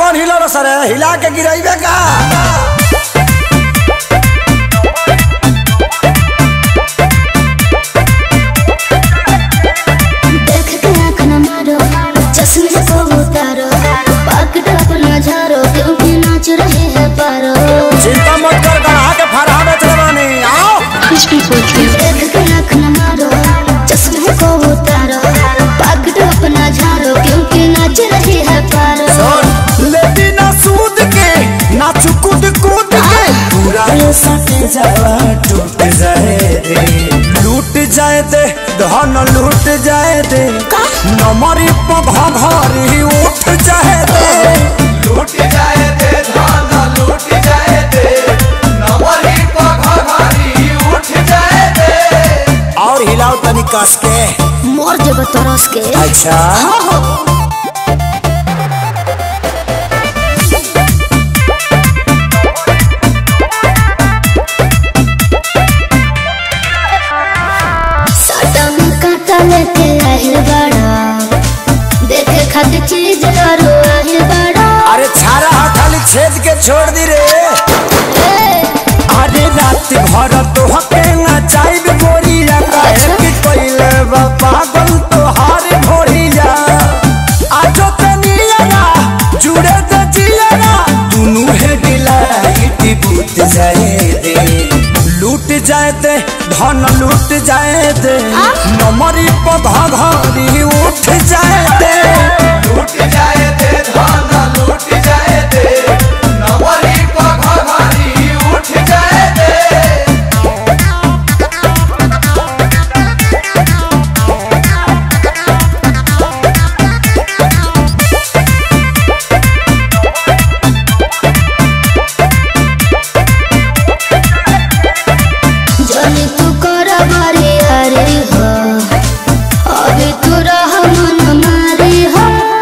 कौन हिलो रो सर हिला के गिराइबे का देख के आँख न मारो चश्मे को उतारो पकड़ अपना झारो क्योंकि नाच रहे हैं पारो चिंता मत कर गढ़ा के फरहा बेच बानी आओ देख के आँख न मारो चश्मे को उतारो पकड़ अपना झारो क्योंकि नाच रहे हैं पारो सुन लेती ना सूद के ना चुकुद कूद के पूरा ये सट जावा टूट जाए दे लूट जाए दे धन लूट जाए दे नमरी पघा घरी उठ जाए दे लूट जाए दे धान लूट जाए दे नवरी पघारी उठ जाए दे और हिलाओ तनी कस के मोर जब तरस के अच्छा साटा में काटा लेके आहिल बड़ा देखे खातिर चीज करो आहिल बड़ा अरे छारा हा खाली छेद के छोड़ दी रे ए, अरे रात भर तो हके ना चाइब गोरिया काहे कि कोइले बा पागल तो हार भोरिया आजो तनिया जुड़े त जिया दुनु है डिलाइट बूत जाए दे लूट जाए दे धन लूट जाए दे नमरी पधा घरी उठ जाए दे लूट जाए दे धान लूट जाए दे नवरी पघारी उठ जाए दे जनी तू कर बारी अरे हो अभी तू रह मन मारी हो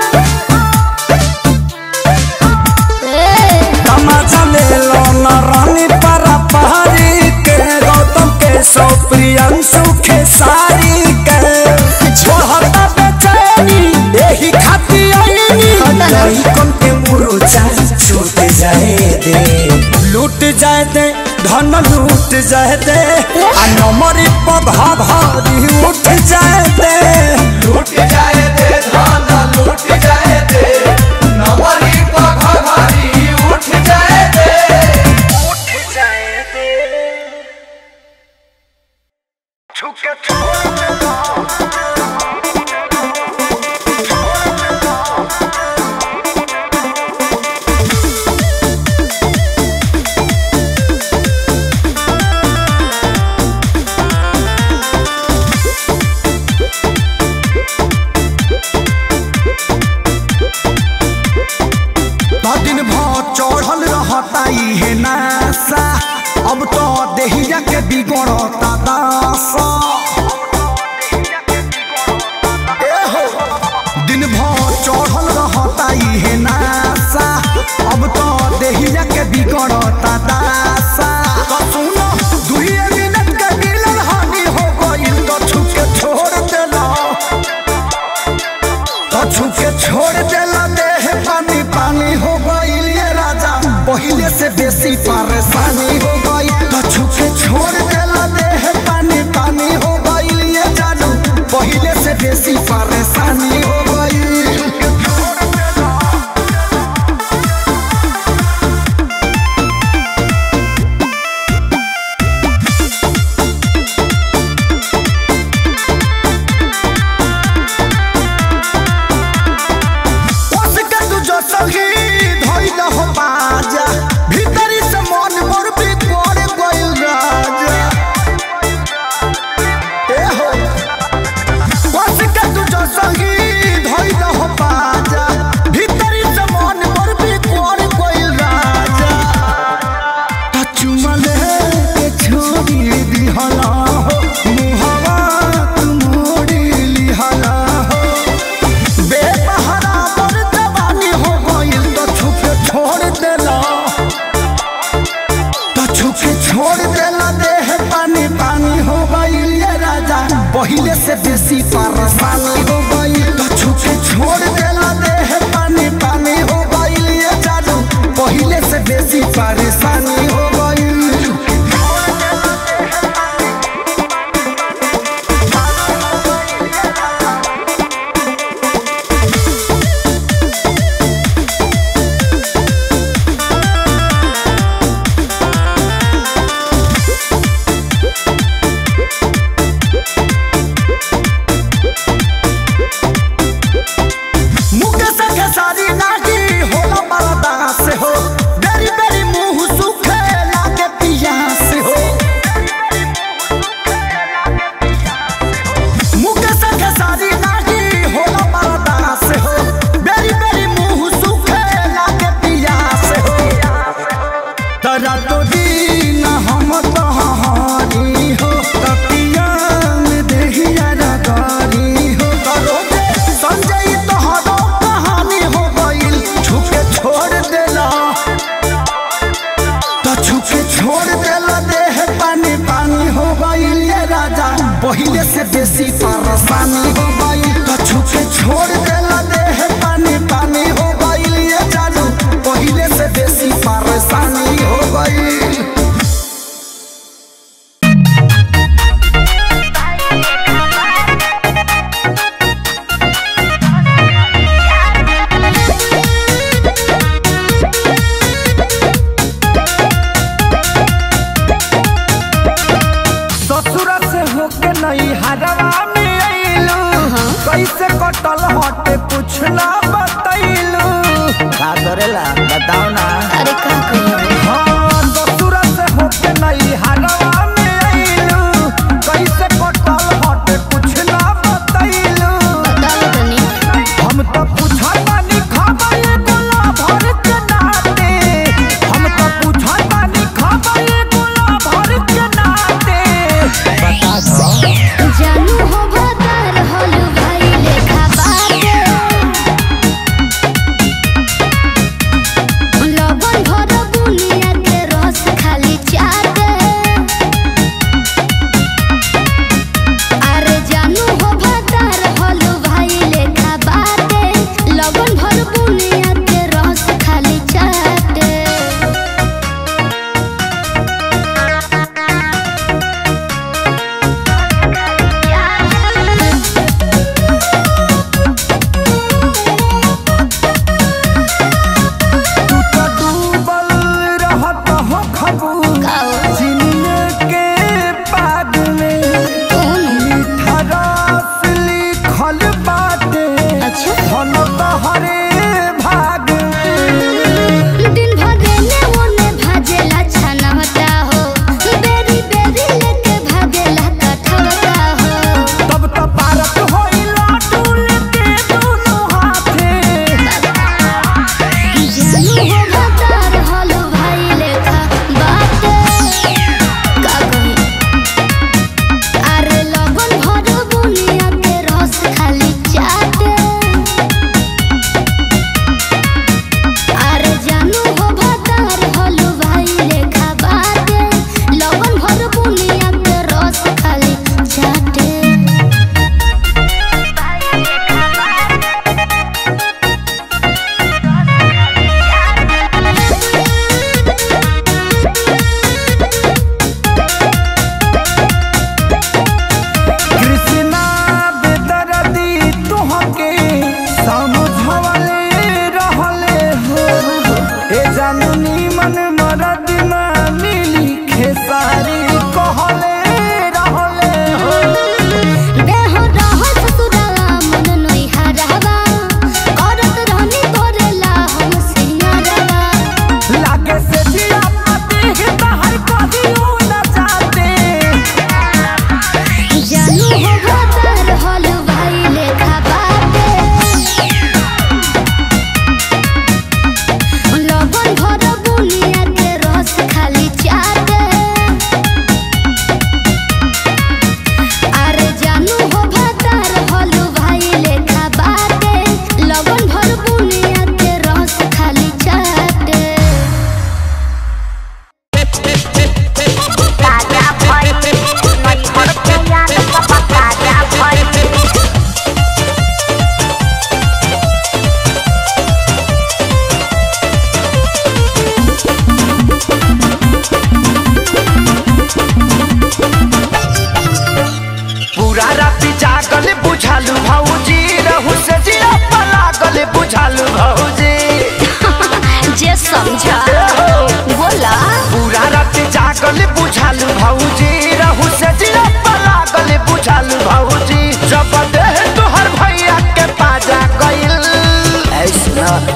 ए, तमाचा ले लो न रानी परा पहाड़ी के गौतम के सौ प्रियंशु के सारी के छोड़ता बेचैनी यही खाती आईनी हटा ना। नहीं कौन के मुरुचा छूट जाए दे लूट जाए दे धन लूट जाए दे आ नमरी पधा भारी उठ जाए दे लूट जाए दे धान लूट जाए दे नवरी पघारी उठ जाए दे दिन भर चढ़ल रहता इहे नासा अब तो देहिया के बिगड़ता दासा ए हो, दिन भर चढ़ल रहता इहे नासा अब तो देहिया के बिगड़ता दासा तो सुनो दुइये मिनट के मिलन हानि हो गइल तो छुके छोड़ देला तो छुके छोड़ देला देह पानी पानी हो गइल ये राजा पहिले से बेसी परेशानी हो गई तो छुके छोड़ देला देह पानी पानी हो गइल ये जानू पहिले से बेसी परेशानी हो गई उसके तू जो सही धइल हो बाजा भीतरी से मन मोर भी कोड़ गइल राजा ए हो उसके तू जो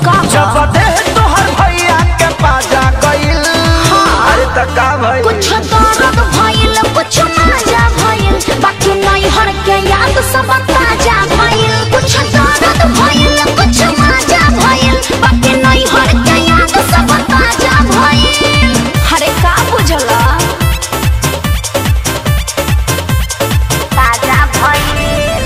जब देह तोहर भैया के पाजा गइल अरे त का भइल कुछ दर्द भइल कुछ मजा भइल बाकी नहीं हर के याद सब ताजा भइल कुछ दर्द भइल कुछ मजा भइल बाकी नहीं हर के याद सब ताजा भइल हरे का बुझला ताजा भइल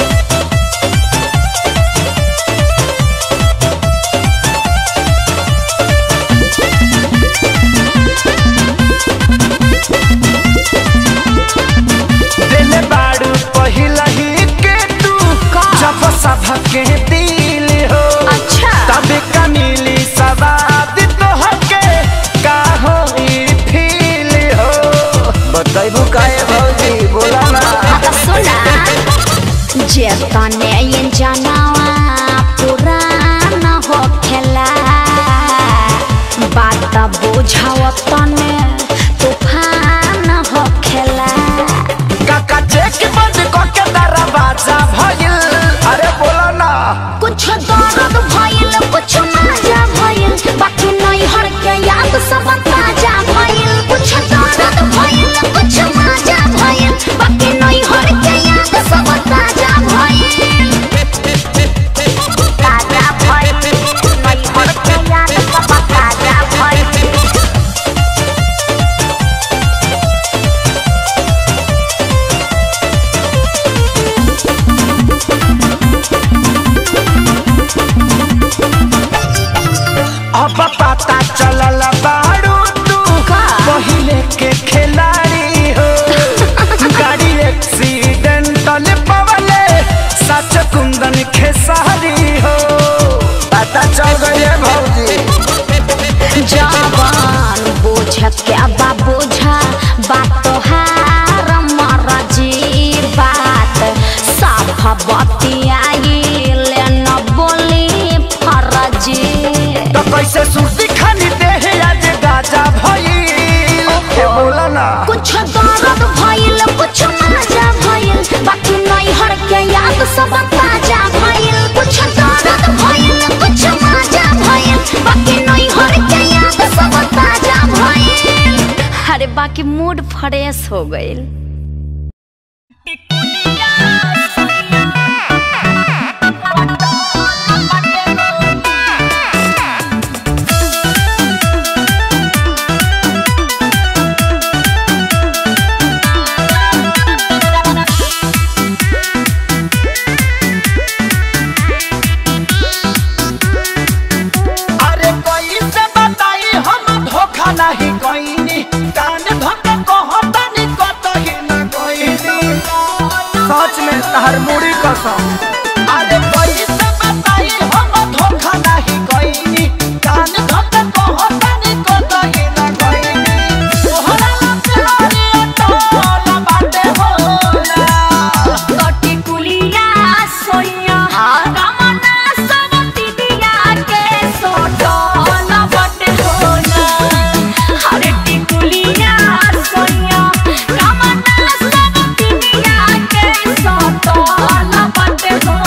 दिल बाड़ू पहिला ही के तू का? जब सब के दिल हो अच्छा तब का मिली सवाद तोहर के का हो ई फील हो बताइबू काहे भौजी बोला ना आता सुना जे तने ये जनावा पुराना हो खेला बात बुझाव तने तूफान हो खेला काका चेक बंद क के दरवाजा भइल अरे बोला ना कुछ दर्द भइल कुछ मजा भइल बाकी नहीं हर के याद सब ताजा भइल कुछ दर्द भइल कुछ मजा भइल बाकी नहीं हर के याद सब ताजा भइल ताजा भइल नहीं हर के याद सब ताजा भइल अब पता चलल बाड़ू तू का? पहिले के खिलाड़ी हो गाड़ी एक्सीडेंटल पवले सच कुंदन खेसारी हो पता चल गई भौजी जवान बोझ क्या बा बोझा बात तोहार मरजी बात साफ बतियाइल न बोली फरजी तो कैसे सुर्ती खानी देह आज गाजा भइल ए बोला ना कुछ दर्द भइल कुछ मजा भइल बाकी नहीं हर के याद सब ताजा भइल कुछ दर्द भइल कुछ मजा भइल बाकी नहीं हर के याद सब ताजा भइल अरे बाकी मूड फ्रेश हो गइल अरे कोई से बताई हम धोखा नहीं कोईनी कान धोखा कहतनी कतही न कोईनी सच में तहर मुड़ी कसम अरे कोई से बताई हम धोखा नहीं कोईनी कान धोखा कहतनी कतही न कोईनी तोहरा लपड़ी टोला बाटे होला कटी कुलिया सोइया कामना सब तिदिया के सोटो न बटे होला हरे टिकुलिया सोइया कामना सब तिदिया के सोटो न बटे होला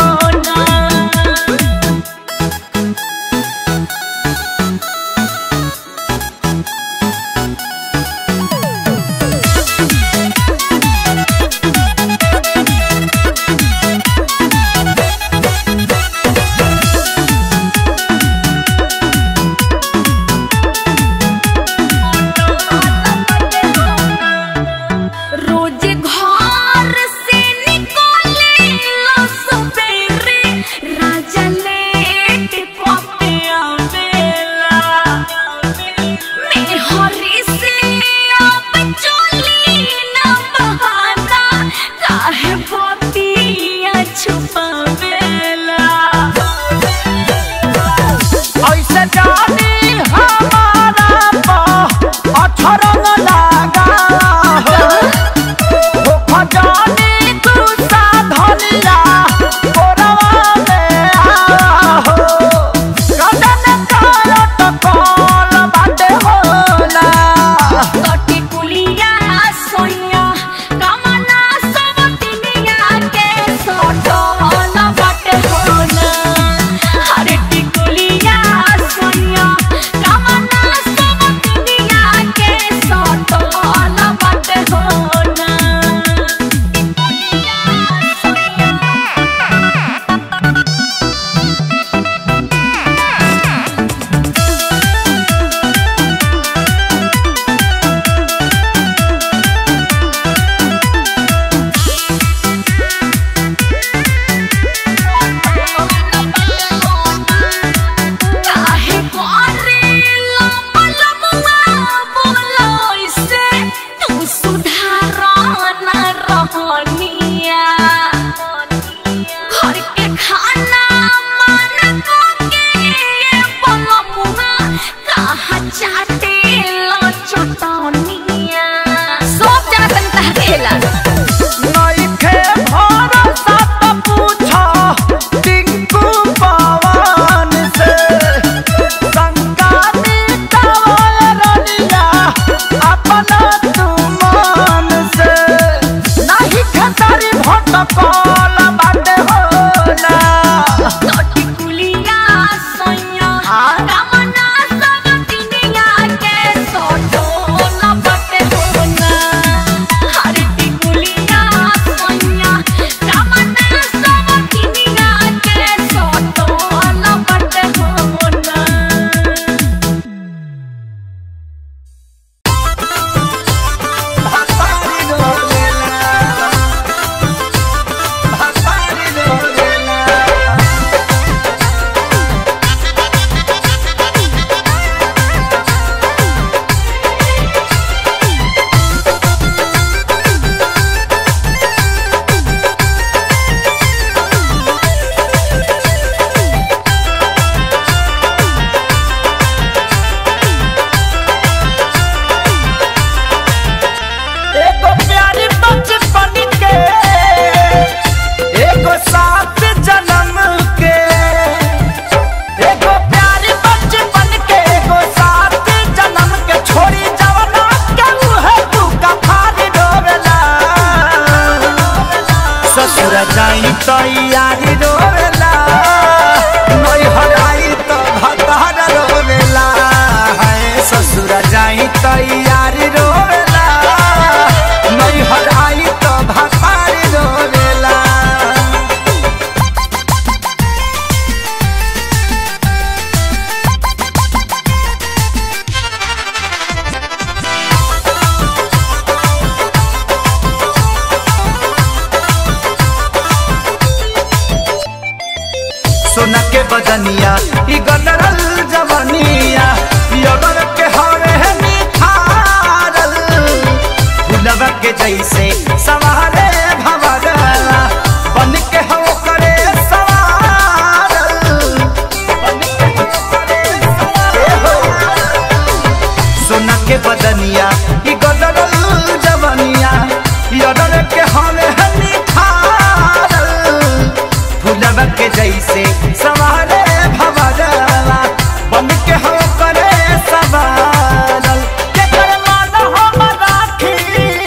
के बदनिया ई गदरल जवनिया यगर के हवे निखारल फुलवा के जैसे सवारे भवरला बन के हो करे सवारल बन के हो करे सवारल सोना के बदनिया ई गदरल जवनिया यदर के हवे निखारल फुलवा के जैसे सवारे भवरला बन के हो करे सवारल के कर मान हम राखी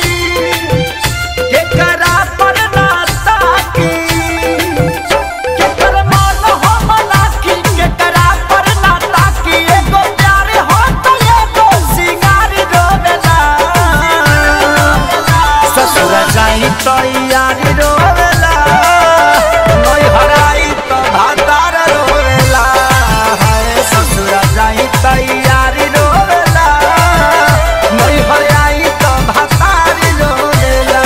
के करा पर ना ताकी के कर मान हम राखी के करा पर ना ताकी एगो प्यार हो तो एगो सिंगार रोवेला ससुर जाई तो यारी रोवेला नई हराई तो भातार रोवेला हाय ससुर जाई तो यारी रोवेला नई हराई तो भातार रोवेला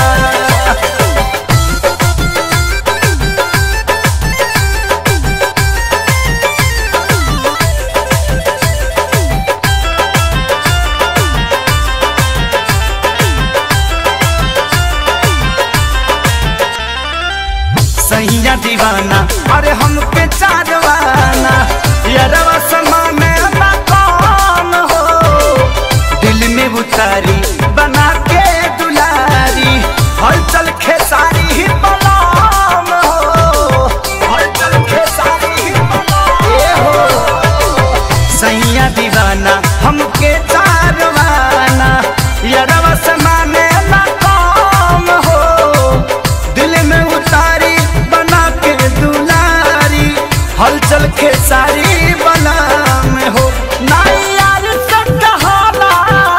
सैया दीवाना अरे हमके चारवाना यारवा समा में ना कौन हो दिल में उतारी बना के दुलारी हलचल खेसारी ही बलाम हो हलचल खेसारी ही बलाम ए हो सैया दीवाना हमके चारवाना यारवा समा में ना कौन हो दिल में उतारी बना के दुलारी हलचल के सारी बना में हो ना यार से कहाला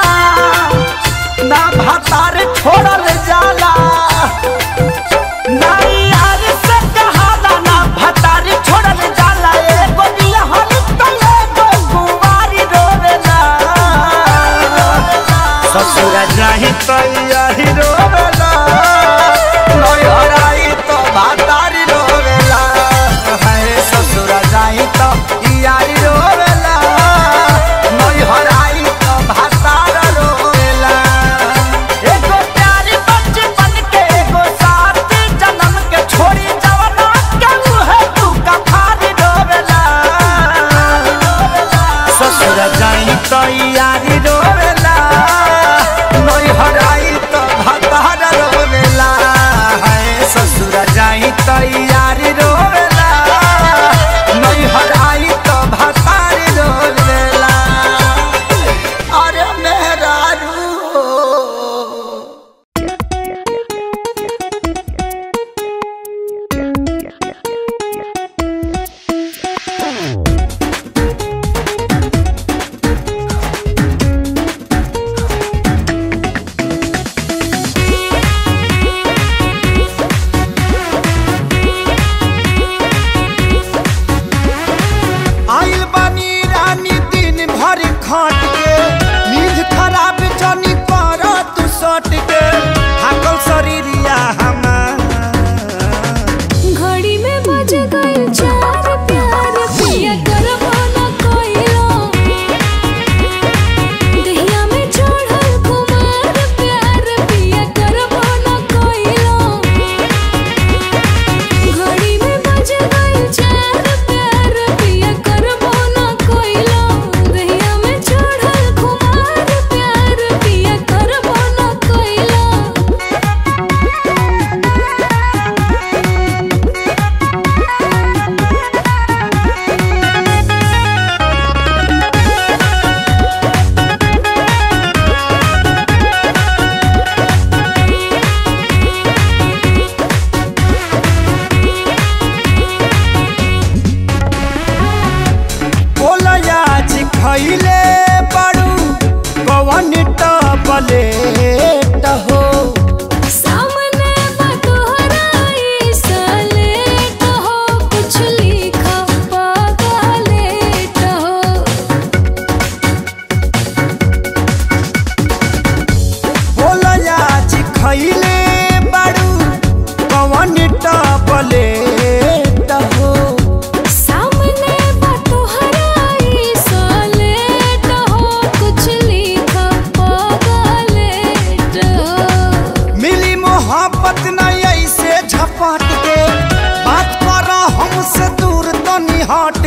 ना भातार छोड़ल जाला ना यार से कहाला ना भातार छोड़ल जाला एगो बियाहल तो एगो कुंवारी रोवेला ससुर जाहि तो यही रोवेला नई हराई तो भातारी रोवेला है ससुर जाहि तो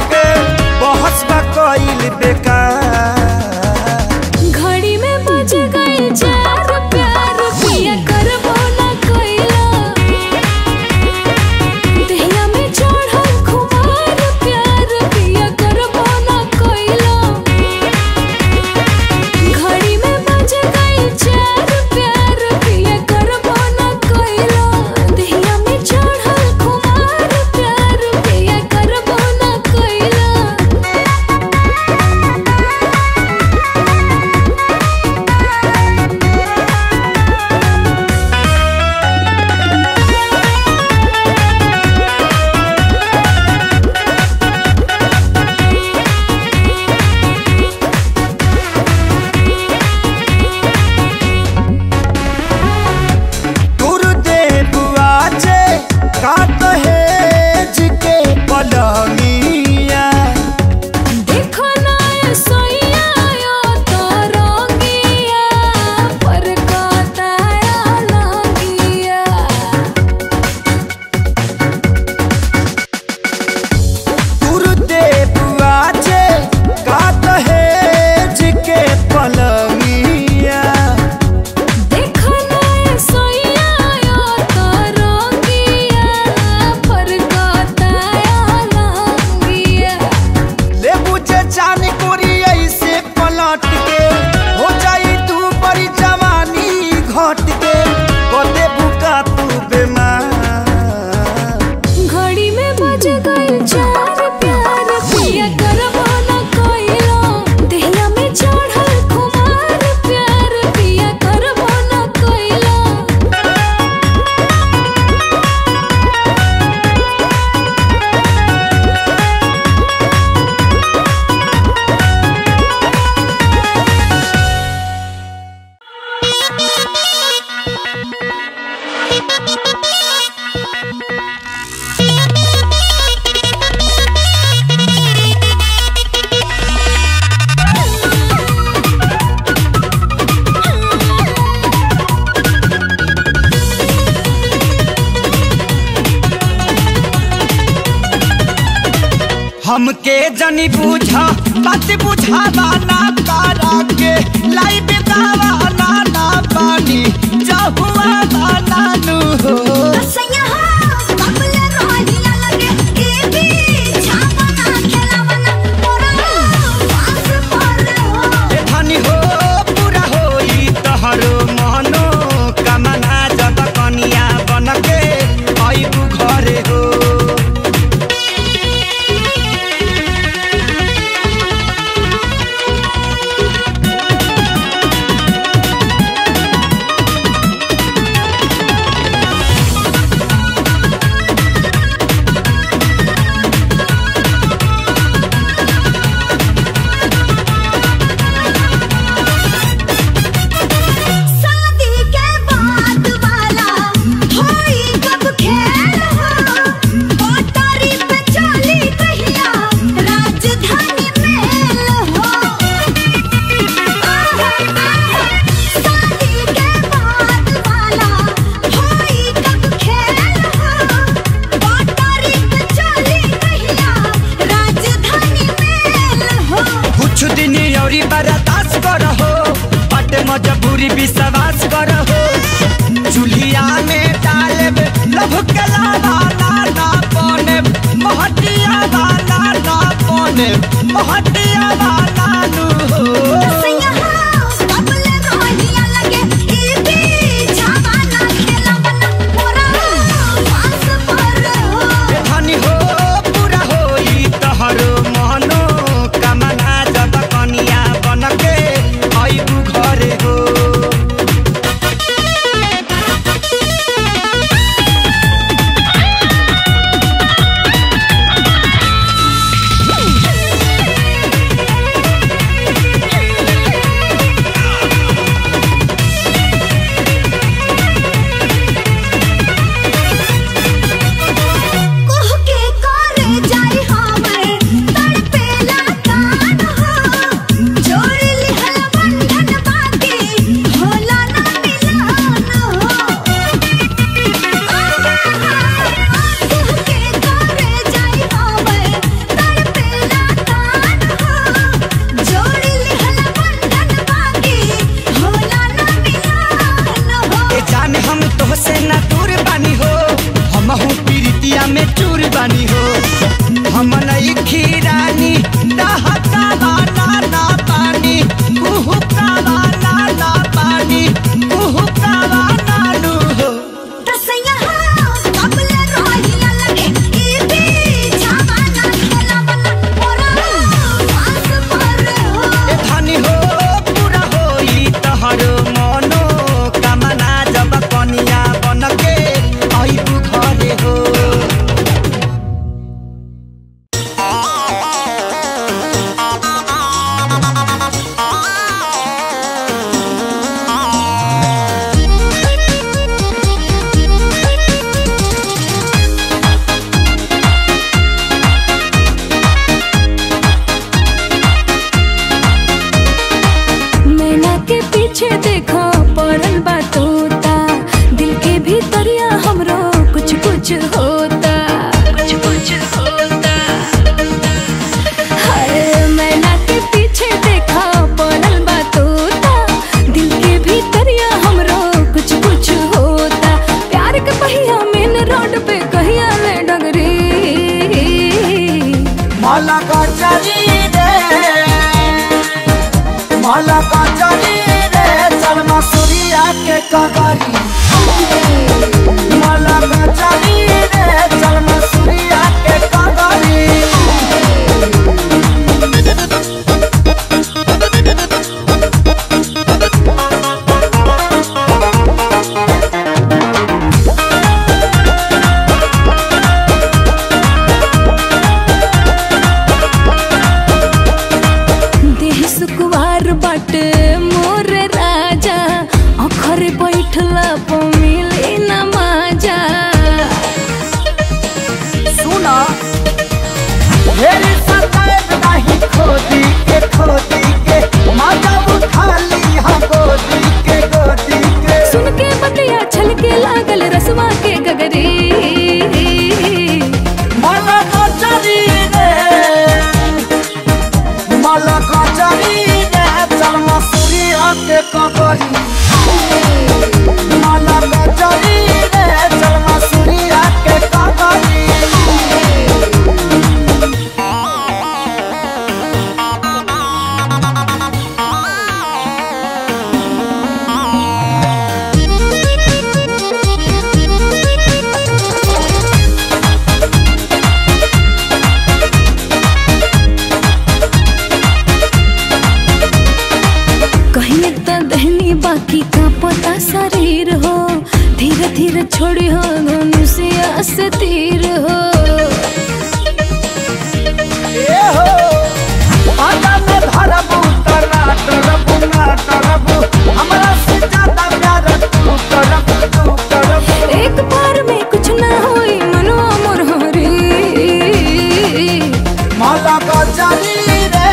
के बहस बा कइल बेकार घड़ी में बज गई चार प्यार पिया करबो ना कइला दहिया में चढ़ल खुमार प्यार पिया करबो ना कइला घड़ी में बज गई चार प्यार पिया करबो ना कइला दहिया में चढ़ल खुमार प्यार पिया करबो ना कइला दूर दे बुआजे का कहेज के पलंगिया देखो ना सोइया यो तो रंगिया पर काताया लगिया दूर दे बुआजे का कहेज के पलंगिया देखो ना सोइया यो तो रंगिया पर काताया लगिया ले बुझे जान कोरी ऐसे पलट के हो जाई तू बड़ी जवानी घट के कदे बुका तू बेमार घड़ी में बज गई चार प्यार पिया करबो ना कइलो दहिया में चढ़ल खुमार प्यार पिया करबो ना कइलो हमके जनी बुझा बात बुझावा ना तारा के लाई बेदावा ना ना पानी जहुआ ना नानू हो सैया हो कबले रोहिया लगे ए भी छापना खेलावना मोरा पास पर हो ए धनी हो पूरा होई तहरो मनो कमना जब कनिया बनके आइबू घरे हो शादी के बाद वाला होई कब खेल हो पटारी पे चली कहिया राजधानी मेल हो शादी के बाद वाला होई कब खेल हो पटारी पे चली कहिया राजधानी मेल हो कुछ दिन औरी बर्दाश्त करहो बट मजबूरी विश्वास करहो चूल्हिया में डालब लभ के लावा ना ना पने महटिया वाला ना पने महटिया वाला नु हो सैया हो कबले रोहिया लगे ए भी छावाना खेलावना मोरा पास पर हो ए धनी हो पूरा होई तहरो मनो कमना जब कनिया बनके आइबू घरे हो Thank नहीं खीरानी दहकावा ना ना पानी कुहुकावा ना ना पानी कुहुकावा ना नु हो तसैया कबले रोहिया लगे ई भी जवाना खेला वाला मोरा पास पर हो ए धनी हो पूरा होई तहर मनो कामना जब कनिया बनके आइबु घरे हो मैना के पीछे देखो पड़ल बा तोता दिल के भीतरिया हमरो कुछ कुछ होता कुछ कुछ होता हाय मैना के पीछे देखो पड़ल बा तोता दिल के भीतरिया हमरो कुछ कुछ होता प्यार के पहिया मेन रोड पे कहिया ले डगरी माला का चली रे माला का चली रे चल मसूरिया के कगरी माला का चली रे चल मसूरिया के कगरी देह सुकुवार बाटे मोर राजा अखर बैठला प मिले न माजा सुना मेरी सताएब नहीं खोदी के खोदी के माता उठा ली हम गोदी के गोदी के सुन के बतिया छलके लागल रसवा के गगरी माला का चली रे माला का चली रे चल मसूरिया के कगरी माला का चली रे चल मसूरिया के कगरी कहीं तो दहनी बाकी का पता शरीर हो धीरे धीरे छोड़ी हो धनुषिया से तीर हो ए हो आजा में धरबू तना तरबू ना तरबू हमरा से ज्यादा प्यार तू करबू तू करबू एक बार में कुछ ना होई मनवा मोर हरी माला का चली रे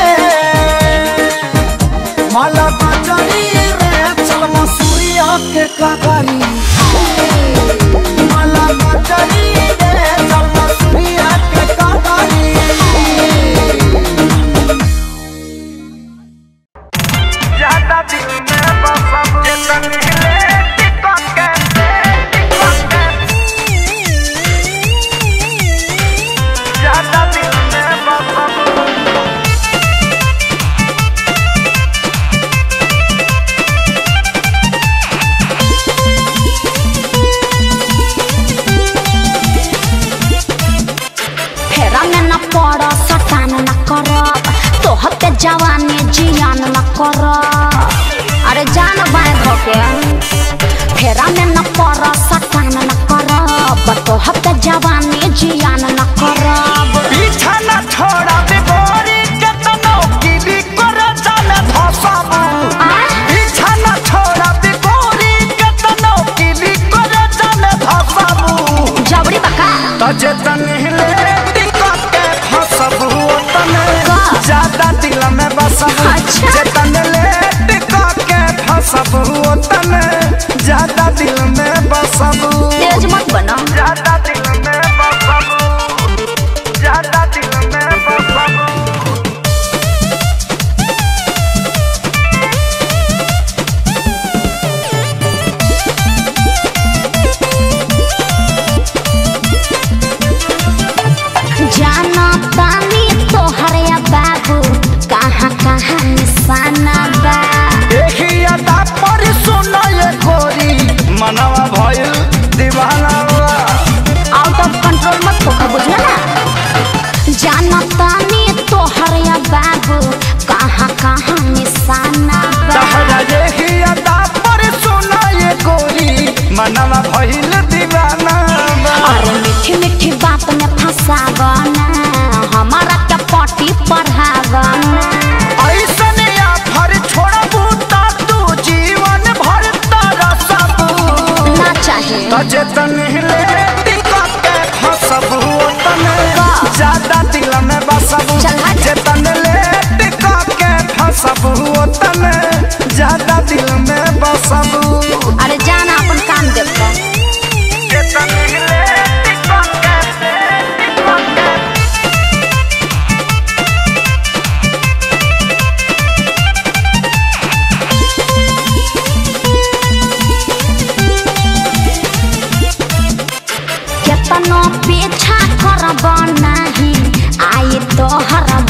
माला का चली रे चल मसूरिया के कगरी माला का चली रे चल मसूरिया के कगरी ज्यादा दिल में बसब जतन हिले टिकट के टिकट के ज्यादा दिल में बसब फेरा में न पड़ सटान न करब तोहर के जवानी जियान न करब अरे जान बाय धोके फेरा में न पड़ सटान न करब तोहर के जवानी जियान न करब पीछा न छोड़ा बिगोरी केतनो की भी कर जाने धसाबू पीछा न छोड़ा बिगोरी केतनो की भी कर जाने धसाबू जबरी बका तो जेतन हिले टिकट के फसबू तने का? ज्यादा दिल में बसबू अच्छा। जेतन ले टिकट के फसबू तने ज्यादा दिल में बसबू तेज मत बना ज्यादा दिल में बसबू ज्यादा दिल में बसबू जाना तानी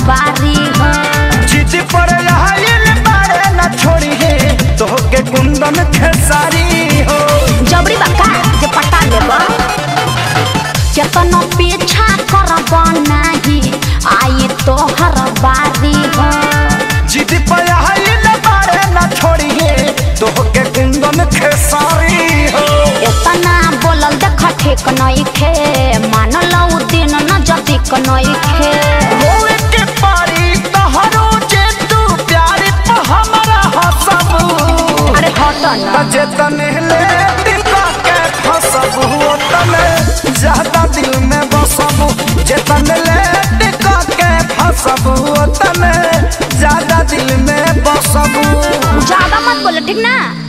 बारी हो चिट्ठी पर आइल बारे न छोड़ी है तोहके कुंदन खेसारी हो जबरी बका जे पटा लेब केतनो पीछा करब नाही आई तोहर बारी हो चिट्ठी पर आइल बारे न छोड़ी है तोहके कुंदन खेसारी हो एतना बोलल देख ठीक नइखे मान लऊ दिन न जतिक नइखे होए के पारी तोहरो जे तू प्यार पे हमरा हसबू अरे हट न जेतने ले टिका के फसबू तने ज्यादा दिल में बसबू जेतने ले टिका के फसबू तने ज्यादा दिल में बसबू ज्यादा मत बोले ठीक ना